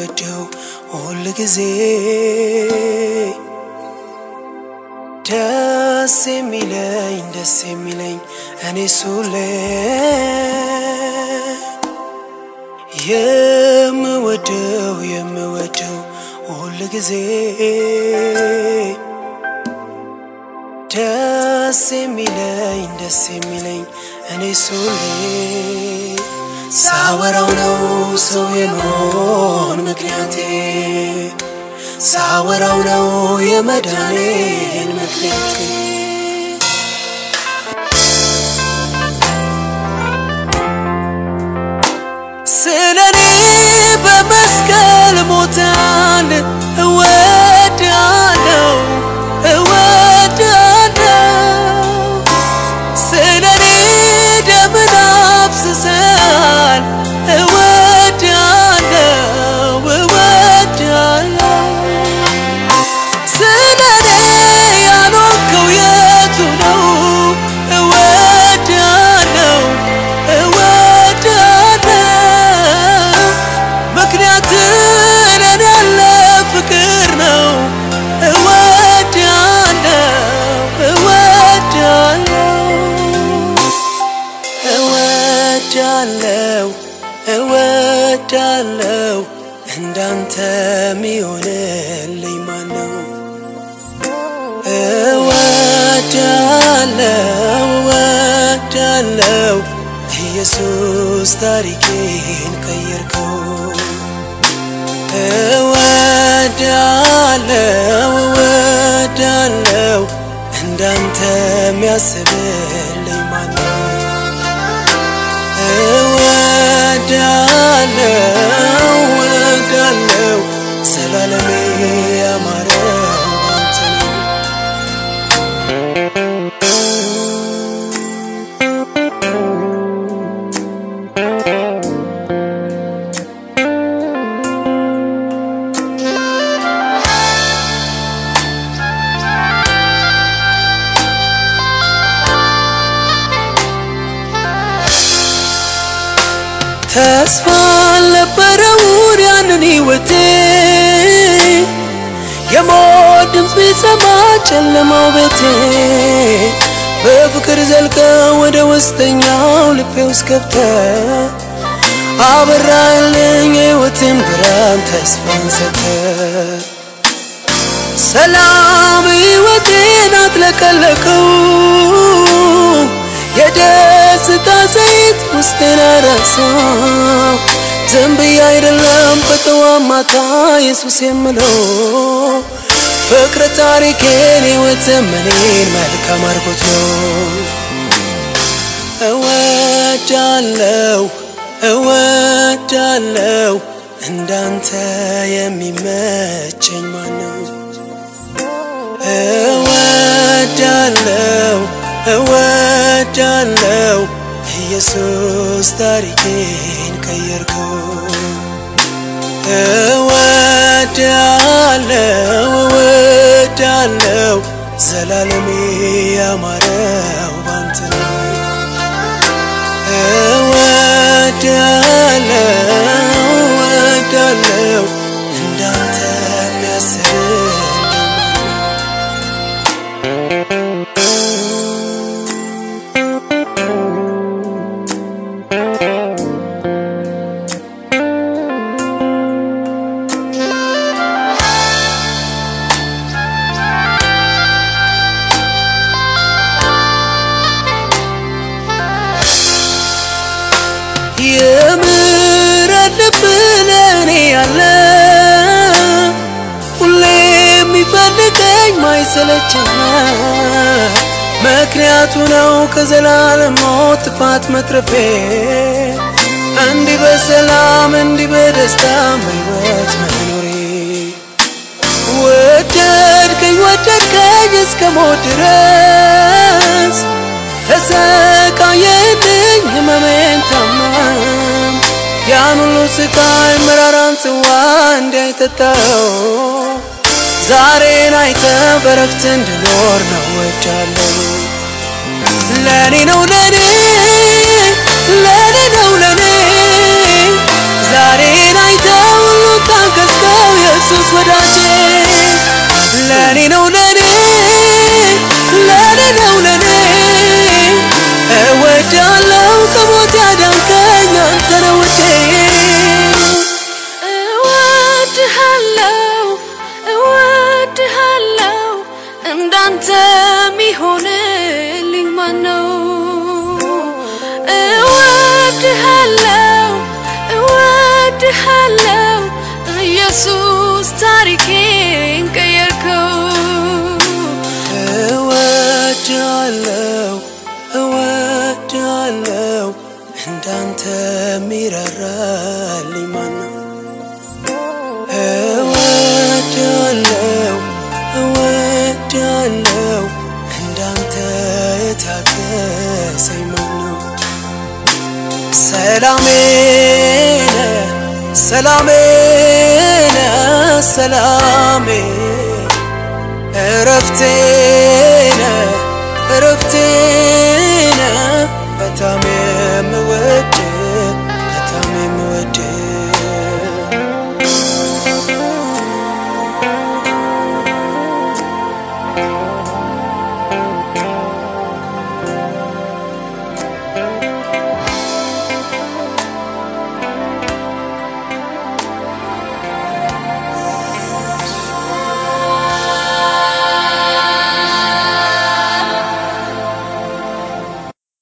የምወደው ሁል ጊዜ ደስ የሚለኝ ደስ የሚለኝ እኔ ሱሌ የምወደው የምወደው ሁል ጊዜ ደስ የሚለኝ ደስ የሚለኝ እኔ ሱሌ ሳወራው ነው ሰው የመሆን ምክንያቴ ሳወራው ነው የመዳኔን ምክንያቴ ስለኔ በመስቀል ሞታል እወዳለው እወዳለው ስለኔ ደምን አፍስሰሃል እወዳለው እወዳለው ስለኔ ያኖርከው የቱ ነው እወዳለው እወዳለው ምክንያት ለኔ ያለ ፍቅር ነው እወዳለው እወዳለው እወዳለው እወዳለው እንዳንተ ሚሆንልኝ ማነው? እወዳለው እወዳለው ኢየሱስ ታሪኬን ቀየርከው። እወዳለው እወዳለው እንዳንተ ሚያስብልኝ ማነው? እወዳለው እወዳለው ዘላለሜ ያማረው ባንተ ነው። ተስፋ አልነበረውን ያንን ሕይወቴ የሞት ድምፅ ቢሰማ ጨለማው ቤቴ በፍቅር ዘልቀ ወደ ውስጠኛው ልቤ ውስጥ ገብተ አበራልኝ የሕይወትን ብርሃን ተስፋን ሰተ ሰላም ሕይወቴን አጥለቀለቀው የደስታ ዘይት ውስጤን አረሳው ዝም ብዬ አይደለም በጠዋት ማታ ኢየሱስ የምለው ፍቅር ታሪኬን ሕይወት ዘመኔን መልካም አድርጎት ነው እወዳለው እወዳለው እንዳንተ የሚመቸኝ ማነው? እወዳለው እወዳለው ኢየሱስ ታሪኬን ቀየርከው። እወዳለው እወዳለው ዘላለሜ ያማረው ባንተ ነው። እወዳለው እወዳለው እንዳንተ የሚያስብልኝ የምሕረት ልብ ለእኔ ያለ ሁሌ የሚፈልገኝ ማይሰለቸኝ ምክንያቱ ነው ከዘላለም ሞት ጥፋት መትረፌ እንዲህ በሰላም እንዲህ በደስታ በሕይወት መኖሬ ወደድከኝ ወደድከኝ እስከ ሞት ድረስ ተሰቃየልኝ ህመሜን ታመም ያን ሁሉ ስቃይ መራራን ጽዋ እንዳይጠጣው ዛሬን አይተ በረፍት እንድኖር ነው ወዳለው ለኔ ነው ለኔ ለኔ ነው ለኔ ዛሬን አይተ ሁሉ ታገ እወድሃለው እወድሃለው እንዳንተ ሚሆንልኝ ማነው? እወድሃለው እወድሃለው ኢየሱስ ታሪኬን ቀየርከው። እወድሃለው እወድሃለው እንዳንተ ሚራራልኝ ማነው? እወድሃለው እወድሃለው እንዳንተ የታገሰኝ ማነው? ሰላሜ ነህ ሰላሜ ነህ ሰላሜ እረፍቴ ነህ እረፍቴ ነህ በታሜ